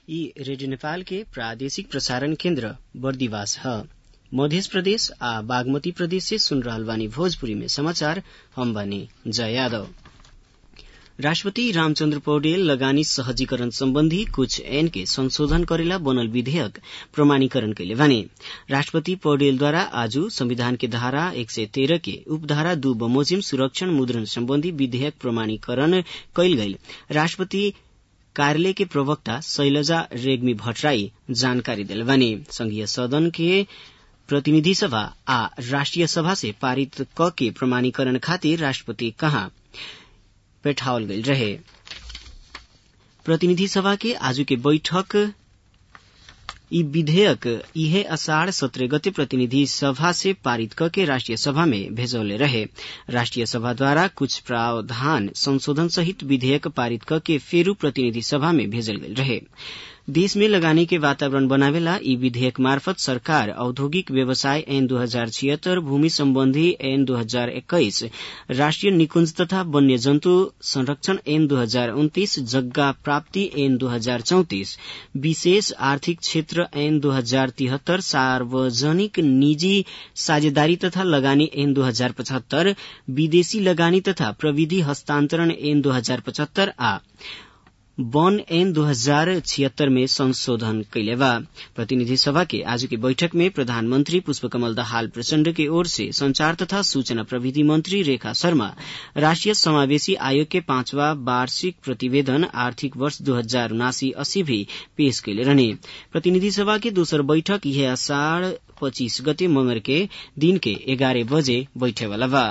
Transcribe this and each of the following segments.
ई रेडियो नेपाल के प्रादेशिक प्रसारण केन्द्र बर्दिवास ह मध्य प्रदेश आ बागमती प्रदेश से सुन रहल बानी भोजपुरी में समाचार हम बानी जय यादव राष्ट्रपति रामचन्द्र पौडेल लगानी सहजीकरण सम्बन्धी कुछ ऐन के संशोधन करेला बनल विधेयक प्रमाणीकरण कैले बानी राष्ट्रपति पौडेलद्वारा आज संविधान के धारा एक सय तेह्र के उपधारा दू बमोजिम सुरक्षण मुद्रण सम्बन्धी विधेयक प्रमाणीकरण कैल गईल राष्ट्रपति कार्यालय के प्रवक्ता शैलजा रेग्मी भट्टराई जानकारी दिल बानी संघीय सदन के प्रतिनिधि सभा आ राष्ट्रिय सभा से पारित क के प्रमाणीकरण खातिर राष्ट्रपति कहाँ पेठावल गईल रहे प्रतिनिधि सभा के आज के बैठक ई विधेयक इहे अषाढ़ सत्रह गते प्रतिनिधि सभा से पारित करके राष्ट्रिय सभा में भेजौले रहे राष्ट्रिय सभा द्वारा कुछ प्रावधान संशोधन सहित विधेयक पारित करके फेरू प्रतिनिधि सभा में भेजल गईल रहे देश में लगानी के वातावरण बनावेला ई विधेयक मार्फत सरकार औद्योगिक व्यवसाय ऐन दो हजार छिहत्तर भूमि सम्बन्धी ऐन दो हजार एक्काइस राष्ट्रिय निकुंज तथा वन्य जन्तु संरक्षण ऐन दो हजार उन्तीस जग्गा प्राप्ति ऐन दो हजार चौतिस विशेष आर्थिक क्षेत्र ऐन दो हजार तिहत्तर सार्वजनिक निजी साझेदारी तथा लगानी ऐन दो हजार पचहत्तर विदेशी लगानी तथा प्रविधि हस्तान्तरण ऐन दो हजार पचहत्तर आ वन ऐन दो हजार छिहत्तर में संशोधन कैले बा प्रतिनिधि सभा के आज की बैठक में प्रधानमंत्री पुष्पकमल दाहाल प्रचण्ड की ओर से संचार तथा सूचना प्रविधि मंत्री रेखा शर्मा राष्ट्रिय समावेशी आयोग के पांचवा वार्षिक प्रतिवेदन आर्थिक वर्ष दो हजार उनासी अस्सी भी पेश कैले रहने प्रतिनिधि सभा के दोसर बैठक यह अषाढ़ पच्चीस गते मंगर के दिन के एघारह बजे बैठेवाला बा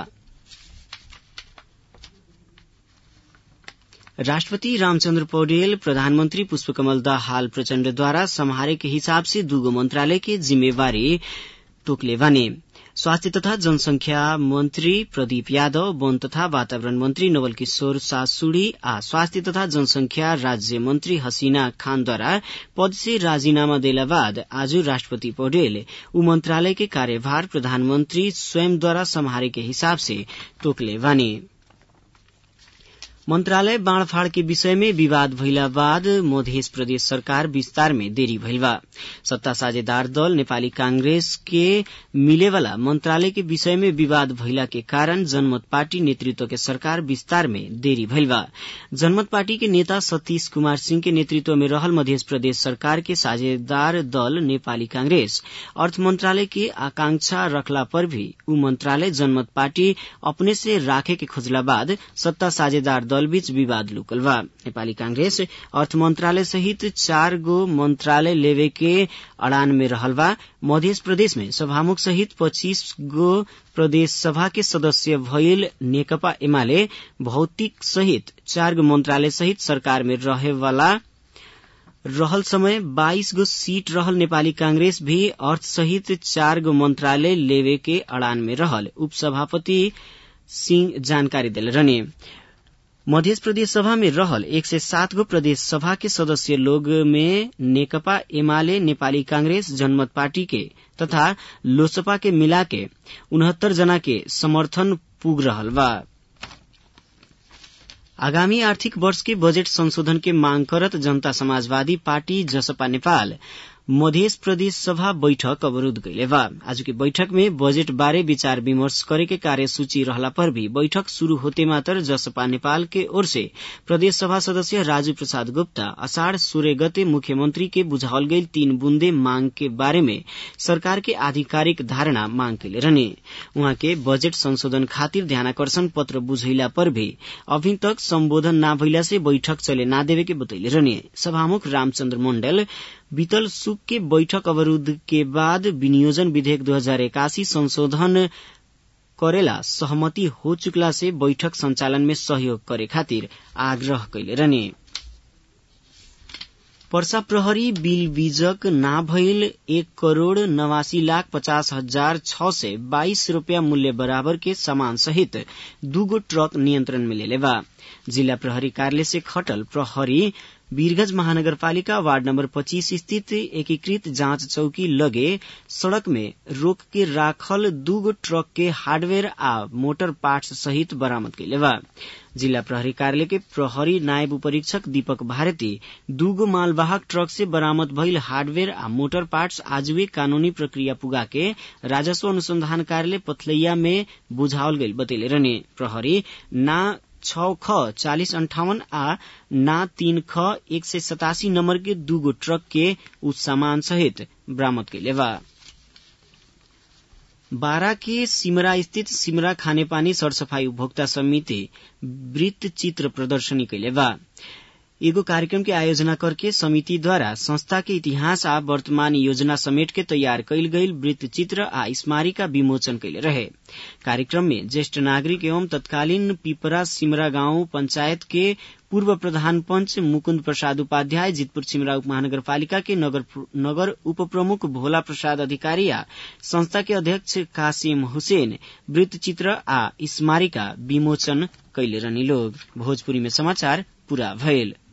राष्ट्रपति रामचन्द्र पौडेल प्रधानमंत्री पुष्पकमल दाहाल प्रचण्डद्वारा सम्हारे के हिसाब से दूगो मंत्रालय के जिम्मेवारी तोकले बाने स्वास्थ्य तथा जनसंख्या मंत्री प्रदीप यादव वन तथा वातावरण मंत्री नवल किशोर सासुड़ी आ स्वास्थ्य तथा जनसंख्या राज्य मंत्री हसीना खानद्वारा पद से राजीनामा देला बाद आज राष्ट्रपति पौडेल उ मंत्रालय के कार्यभार प्रधानमंत्री स्वयंद्वारा सम्हारे के हिसाब से तोकले बानी मंत्रालय बाँड़फाड़ के विषय में विवाद भइला बाद मध्य प्रदेश सरकार विस्तार में देरी भइल बा सत्ता साझेदार दल नेपाली कांग्रेस के मिलेवाला मंत्रालय के विषय में विवाद भइला के कारण जनमत पार्टी नेतृत्व के सरकार विस्तार में देरी भइल बा जनमत पार्टी के नेता सतीश कुमार सिंह के नेतृत्व में रहल मध्य प्रदेश सरकार के साझेदार दल नेपाली कांग्रेस अर्थ मंत्रालय के आकांक्षा रखला पर भी उ मंत्रालय जनमत पार्टी अपने से राखे के खोजला बाद सत्ता साझेदार दल बीच विवाद लुकल बा नेपाली कांग्रेस अर्थ मंत्रालय सहित चार गो मंत्रालय लेवे के अड़ान में रहल बा मध्य प्रदेश में सभामुख सहित पच्चीस गो प्रदेश सभा के सदस्य भइल नेकपा एमाले भौतिक सहित चार गो मंत्रालय सहित सरकार में रहे वाला रहल समय 22 गो सीट रहल नेपाली कांग्रेस भी अर्थ सहित चार गो मंत्रालय लेवे के अड़ान में रहल उपसभापति सिंह जानकारी दिल रहने मध्य प्रदेश सभा में रहल एक सय सात गो प्रदेश सभा के सदस्य लोग में नेकपा एमाले नेपाली कांग्रेस जनमत पार्टी के तथा लोसपा के मिला के उनहत्तर जना के समर्थन पुग रहल बा आगामी आर्थिक वर्ष के बजेट संशोधन के मांग करत जनता समाजवादी पार्टी जसपा नेपाल मध्य प्रदेश सभा बैठक अवरूद्ध कैले बा आज की बैठक में बजेट बारे विचार विमर्श करे के कार्यसूची रहला पर भी बैठक शुरू होते मात्र जसपा नेपाल के ओर से प्रदेश सभा सदस्य राजू प्रसाद गुप्ता अषाढ़ सूर्य गते मुख्यमंत्री के बुझावल गई तीन बूंदे मांग के बारे में सरकार के आधिकारिक धारणा मांग कैले रहने उहाँ के बजेट संशोधन खातिर ध्यानाकर्षण पत्र बुझैला पर भी अभी तक सम्बोधन न भइला से बैठक चले ना देवे के बतैले रहने सभामुख रामचन्द्र मण्डल बीतल सुक के बैठक अवरूद्ध के बाद विनियोजन विधेयक दो हजार इक्यासी संशोधन करेला सहमति हो चुकला से बैठक संचालन में सहयोग करे खातिर आग्रह कैले रहने पर्सा प्रहरी बिल बीजक ना भइल एक करोड़ नवासी लाख पचास हजार छ सय बाइस रूपियाँ मूल्य बराबर के सामान सहित दूगो ट्रक नियन्त्रण में लेले बा जिल्ला प्रहरी कार्यालय से खटल प्रहरी वीरगंज महानगरपालिका वार्ड नम्बर पच्चीस स्थित एकीकृत जाँच चौकी लगे सड़क में रोक के राखल दूगो ट्रक के हार्डवेयर आ मोटर पार्ट्स सहित बरामद कैले बा जिला प्रहरी कार्यालय के प्रहरी नायब उपरीक्षक दीपक भारती दूगो मालवाहक ट्रक से बरामद भइल हार्डवेयर आ मोटर पार्ट्स आजुए कानूनी प्रक्रिया पुगा के राजस्व अनुसंधान कार्यालय पथलैया में बुझावल गईल बतैले रहने प्रहरी ना छ ख चालिस अंठावन आ ना तीन ख एक सय सतासी नम्बर के दूगो ट्रक के उस सामान सहित बरामद कैले बा बारा के सिमरा स्थित सिमरा खानेपानी सरसफाई उपभोक्ता समिति वृत्त चित्र प्रदर्शनी कैले बा एगो कार्यक्रम के आयोजना करके समिति द्वारा संस्था के इतिहास आ वर्तमान योजना समेट के तैयार कैल गईल वृत्त चित्र आ स्मारिका विमोचन कैले रहे कार्यक्रम में ज्येष्ठ नागरिक एवं तत्कालीन पिपरा सिमरा गांव पंचायत के पूर्व प्रधान पंच मुकुन्द प्रसाद उपाध्याय जितपुर सिमरा उप महानगरपालिका के नगर, नगर उप प्रमुख भोला प्रसाद अधिकारी आ संस्था के अध्यक्ष कासिम हुसैन वृत्त चित्र आ स्मारिका विमोचन कैले रहनी लोग भोजपुरी में समाचार पूरा भयल